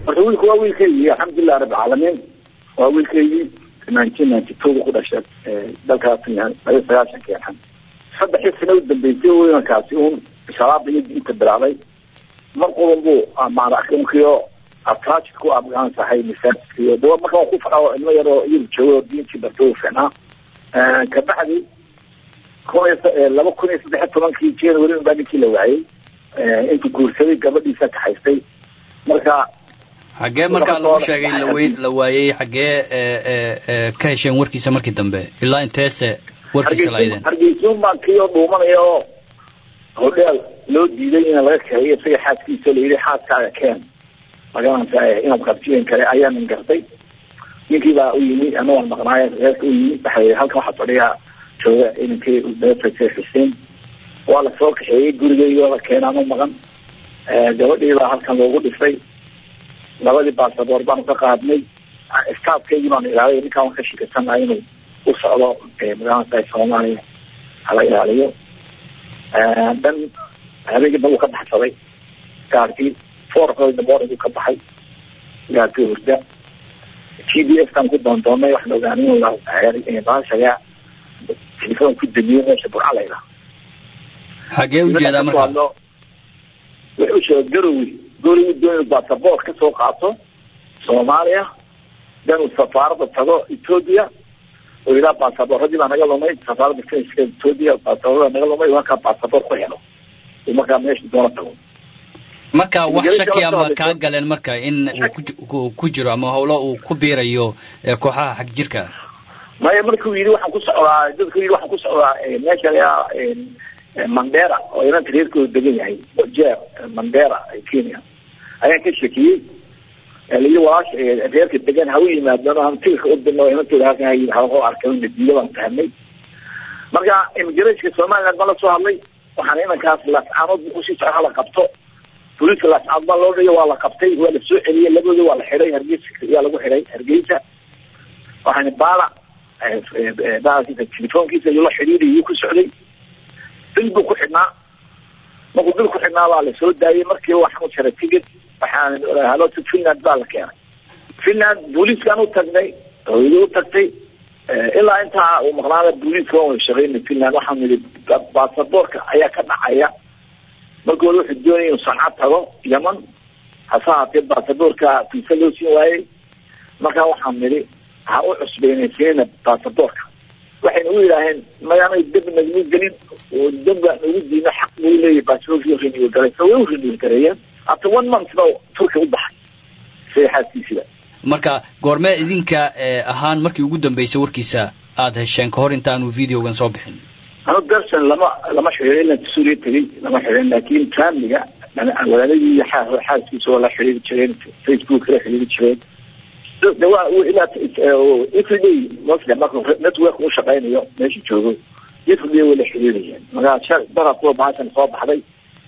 marka wiilku waa wiilkaygii alxamdulilah rabbilcaalamiin waa wiilkaygii nineteen ninety two ku dhashay dalkaas laba sagaashankii alxam saddexii sano u dambeysay weynankaasi uun shabaabda iyo diinta bilaabay mar quban buu maarakiyo attached ku afgaansahay masaajidkiyo dawa marka waa ku fadhaa ilmo yaroo iyagu joogo oo diintii bartay u fiicnaa kabacdi kun iyo laba kun iyo saddex iyo tobankii january unbaa ninkii la waayey intuu guursaday gabadhiisa kaxaystay marka xaggee markaa lagu sheegay lawe la waayey xaggee ka hesheen warkiisa markii dambe ilaa inteese warkiisa laydeen hargeysuun baan kiyo dhuumanaya oo hodheel loo diiday in laga kaxeeyo isaga xaaskiisa layidhi xaaskaaga keen magaranaysa inaad qabsiyen kale ayaa nin gartay ninkii baa u yimi ana waan maqnaay reerka u yimi waxa halkan waxaa fadhiya jooga inankii beefase xuseen waa lasoo kaxeeyey gurigeyga la keenaan u maqan gabadhii baa halkan loogu dhisay labadii baasaboor baanu ka qaadnay staafkeygii baanu ilaalay ninkaan waan ka shikasanahay inuu u socdo magaranaysa soomaaliya hala ilaaliyo dan habeenkii buu ka baxsaday gaarkii fourkood morning ka baxay gaarkii hurda t d f kan ku doondoonay waxaan ogaanay in baashaga telefoon ku damiyo meesha burca layda xagee ujeedaa marka wuxuu sheegay garowi garowi doon basaboor ka soo qaato soomaaliya dan uu safaarada tago ethoopia oo ilaa baasaboorradii baa naga lumay safaarada frenska ethoopia baasaboorada naga lumay markaa baasaboor ku helo uu markaa meesha doona tago marka wax shaki ama kaa galeen marka in uu ku jiro ama hawlo uu ku biirayo kooxaha xag jirka maya markuu yidhi waxaan ku socdaa dadku yidhi waxaan ku socdaa meesha layaa mandera oo inanta reerkooda degan yahay wajeer mandera kenya ayaan ka shekiyey layi walaasha reerka degan ha u yimaadano hantilka u dino inantooda halkan ha yidhi hao arkay nadiido baan fahamnay marka immigrationka somaliland baan la soo hadlay waxaan inankaas lascaanood kusii soco hala qabto booliiska lascaanood baa loo dhiyo waa la qabtay waa la soo celiyey labadooda waa la xidhay hargeysa yaa lagu xidhay hargeysa waxaan baala baalkiisa telefoonkiisa ayuu la xidhiidhay yuu ku socday bil buu ku xidhnaa markuu bil ku xidhnaa baa la soo daayey markiiba waxaan u jaray tigid waxaan halota finland baa la keenay finland booliiskaan u tagnay hooyadii u tagtay ilaa intaa uu maqnaada booliiska waan wada shaqeynay finland waxaan nidhi baasaboorka ayaa ka dhacaya markooda wuxuu doonaya inuu sanca tago yeman hase haatee baasaboorka fiisa loo siin waayey markaa waxaan nidhi ha u cusbeynaysiina baasaboorka waxayna u yidhaaheen mayaanay deb nagma gelin oo deba nagu diina xaq buu leeyahy baasaboorkii renewal garaysa way u renewal gareeyeen after one month ba turka u baxay saxaaskiisida marka goormee idinka ahaan markii ugu dambeysay warkiisa aada hesheen kahor intaanu videogan soo bixin anu darson lama lama xidhiirin ilan suuriya tegey lama xidhiirin laakin faamiliga walaaladii iyo xaaskiisa waa la xidhiiri jireen facebook la xidhiiri jireen de waa ilaa everyday mostly marka network u shaqeynayo meesha joogo everyday way la xidhiirayeen markaa dara kuwa baashan soo baxday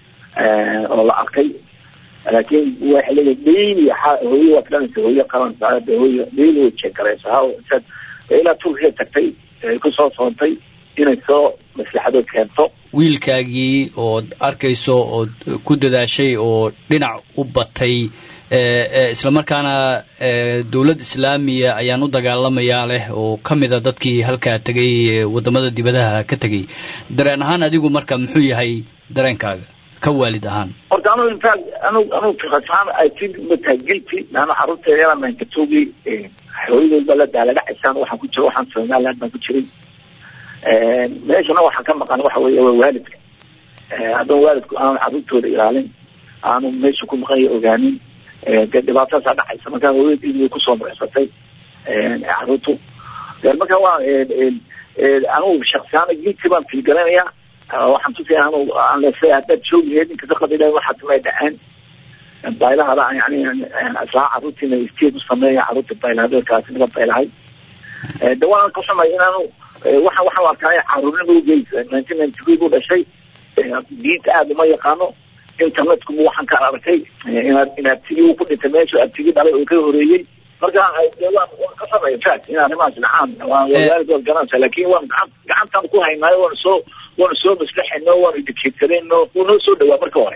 oo la arkay laakin waxa leeyahay daily hooye waa filanaysa hooye qaransa hooye daily way jeegaraysa ilaa turkiga tagtay kusoo soontay inay soo maslaxadood keento wiilkaagii ood arkayso ood ku dadaashay oo dhinac u batay islamarkaana dowlad islaamiya ayaan u dagaalamayaa leh oo ka mida dadkii halkaa tegay wadamada dibadaha ka tegay dareen ahaan adigu marka muxuu yahay dareenkaaga ka waalid ahaan horta anu infact anu anu fiqasaan i think matahay guilty laana carruurteeda yala mankatoogi hooyadood baa la daaladhacaysaan waxaan ku jira waxaan somaliland baan ku jiray meeshana waxaa ka maqan waxa weeye waa waalidka haddana waalidku aanu carruurtooda ilaalin aanu meesha ku maqanya ogaanin dee dhibaatadaasaa dhacaysa markaa hooyadii way kusoo mureysatay carruurtu marka waa anugu shaksiyaana guilty baan filgalanaya waxaan tusaya anu aan leesahay haddaad joogi lahayd inkasta qadila waxaa tumay dhaceen baylahada yani islaa carruurtiina state u sameeya carruurta baylahadeedkaasi naga baylahay de waan ka xumay inaanu waxa waxaan arkaay caruurnima ugeys nineteen ninety three buu dhashay diinta aada uma yaqaano internetku bu waxaan ka arkay inaad inaad tigi uu ku dhintay meesha aad tigi dhalay oo ka horeeyey marka waan ka samay fact in arrimahaas dhacaan waan waalid waad garanaysa laakin waan gacan gacantaan ku haynaayo waan soo waanu soo maslaxayno waanu educatesanayno wuu noo soo dhawaa marka hore